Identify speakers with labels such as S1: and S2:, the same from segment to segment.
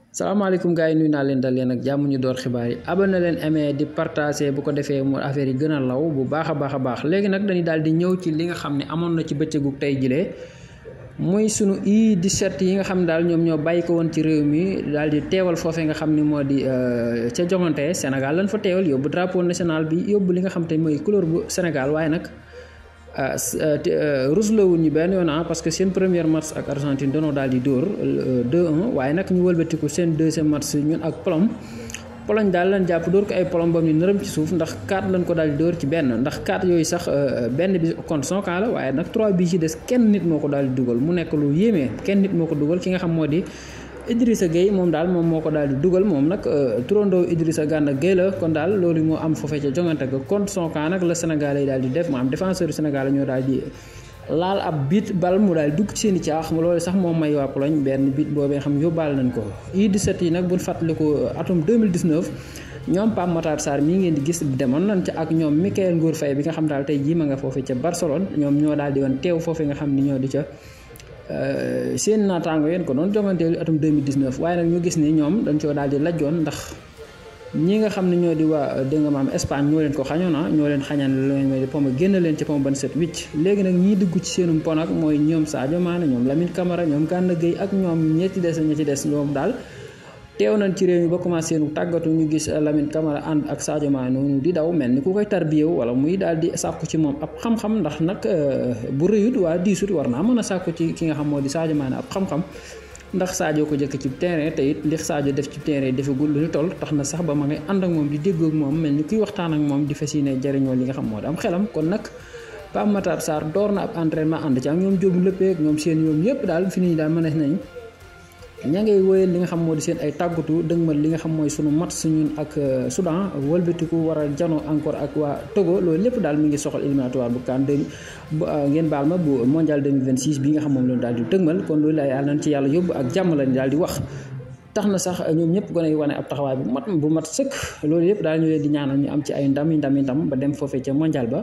S1: salaamaaleykum gars yi nuyu naa leen dal leen ak jàmm ñu door xibaar yi abonné leen aimé di partagé bu ko defee mu affaire yi gën a law bu baax a baax a baax léegi nag dañuy daal di ñëw ci li nga xam ne amoon na ci bëccëgu tey jilee muy sunu U17 yi nga xam ne daal ñoom ñoo bàyyi ko woon ci réew mi daal di teewal foofee nga xam ne moo di ca joŋante Sénégal lañ fa teewal yóbbu drapeau national bi yóbbu li nga xam te mooy couleur bu Sénégal waaye nag ruslawuñ ñu benn yoon ah parce que seen première match ak Argentine danoo daal di dóor 2-1 waaye nag ñu wëlbatiku seen deuxième match ñun ak Pologne Pologne daal lañ jàpp dóor ko ay Pologne bam ni nërëm ci suuf ndax 4 lañ ko daal di dóor ci benn ndax 4 yooyu sax benn bi contre son camp la waaye nag 3 bi ci des kenn nit moo ko daal di dugal mu nekk lu yéemee kenn nit moo ko dugal ki nga xam moo di Idrissa Gueye moom daal moom moo ko daal di dugal moom nag turandoo Idrissa Gana Gueye la kon daal loolu moo am foofee ca jongante ga contre son camp nag la Sénégal yi daal di def maanaam défenseur du Sénégal ñoo daal di laal ab bit bal mu daal dugg ci seen i caax loolu sax moom may waa Pologne benn bit boobee xam yóbbaale nañ ko U17 yi nag buñ fàttaliku atum 2019 ñoom Pape Matar Sarr mii ngeen di gis demoon nañ ca ak ñoom Mikayil Ngor Faye bi nga xam daal tey jii ma nga foofee ca Barcelone ñoom ñoo daal di woon teew foofee nga xam ni ñoo di ca seen naataango yéen ko doon jonganteel atum 2019 waaye nag ñu gis ni ñoom dañ coo daal di lajjoon ndax ñi nga xam ne ñoo di waa dégg nga maam Espagne ñoo leen ko xañoon ah ñoo leen xañaan lu leen mooy pom génn leen ci pom ban set wicc léegi nag ñii dugg ci seenum pon ak mooy ñoom Sadio Mané ñoom Lamine Camara ñoom Gana Gueye ak ñoom ñi ci des ñi ci des ñoom daal teew nañ ci réew mi ba commencé nu tàggatu ñu gis Lamine Camara ànd ak Sadio Mané noonu di daw mel ni ku koy tarbiyew wala muy daal di sàkku ci moom ab xam-xam ndax nag bu rëyut waa diisut war naa mën a sàkku ci ki nga xam moo di Sadio Mané ab xam-xam ndax Sadio ko jëkk ci terrain te it li Sadio def ci terrain defagul lu ñu toll tax na sax ba ma ngay ànd ak moom di déggoo ak moom mel ni kuy waxtaan ak moom di fas yéene jariñoo li nga xam moo di am xelam kon nag Pape Matar Sarr door na ab entraînement ànd ci ak ñoom jóobu lëppee ak ñoom seen ñoom yëpp daal fi ni daal mënees nañ ña ngay wóyal li nga xam moo di seen ay tàggatu dëgmal li nga xam mooy sunu match ñun ak Soudan wëlbatiku war a janoo encore ak waa Togo loolu lépp daal mi ngi soxal éliminatoire bu CAN ngeen baal ma bu mondial 2026 bi nga xam moom lañu daal di dëgmal kon loolu laay yàlla nañ ci yàlla yóbbu ak jàmm lañ daal di wax tax na sax ñoom ñëpp gën a wane ab taxawaay bu mat bu mat sëkk loolu yëpp daal ñu leen di ñaanal ñu am ci ay ndam yi ndam yi ndam ba dem foofee ca mondial ba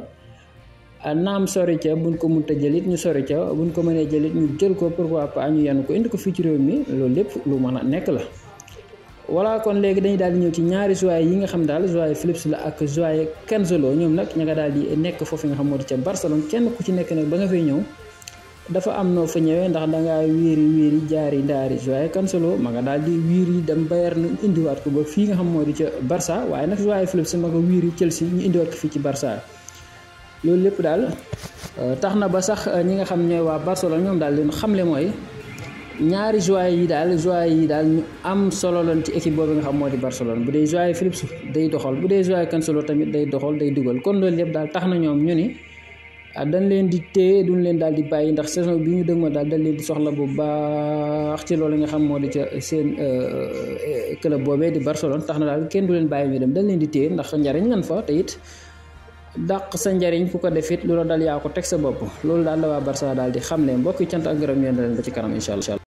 S1: naam sori ca buñ ko mënta jëlit ñu sori ca buñ ko mënee jëlit ñu jël ko pourquoi pas ñu yenn ko indi ko fii ci réew mi loolu lépp lu mën a nekk la voilà kon léegi dañuy daal di ñëw ci ñaari joueurs yi nga xam daal joueur Philips la ak joueur Cancelo ñoom nag ña nga daal di nekk foofu nga xam moo di ca Barcelone kenn ku ci nekk nag ba nga fay ñëw dafa am noo fa ñëwee ndax dangaa wéeri wéeri jaari ndaari joueur Cancelo ma nga daal di wiiri dem Bayern indiwaat ko ba fii nga xam moo di ca Barça waaye nag joueur Philips ma nga wiiri Chelsea ñu indiwaat ko fii ci Barça loolu lépp daal tax na ba sax ñi nga xam ñooy waa Barcelone ñoom daal leen xamle mooy ñaari joueurs yi daal joueurs yi daal ñu am solo lañ ci équipe boobu nga xam moo di Barcelone bu dee joueur Philips day doxal bu dee joueur Cancelo tamit day doxal day dugal kon loolu lépp daal tax na ñoom ñu ni dañ leen di téye duñ leen daal di bàyyi ndax saison bi ñu dëg ma daal dañ leen di soxla bu baax ci loolu nga xam moo di ca seen club boobee di Barcelone tax na daal kenn du leen bàyyi ñu dem dañ leen di téye ndax njariñ lan fa te it dàq sa njariñ ku ko def it lu la dal yaa ko teg sa bopp loolu daal la waa Barça daal di xam ne mbokki cant ak ngërëm yéen leen ba ci kanam incha allah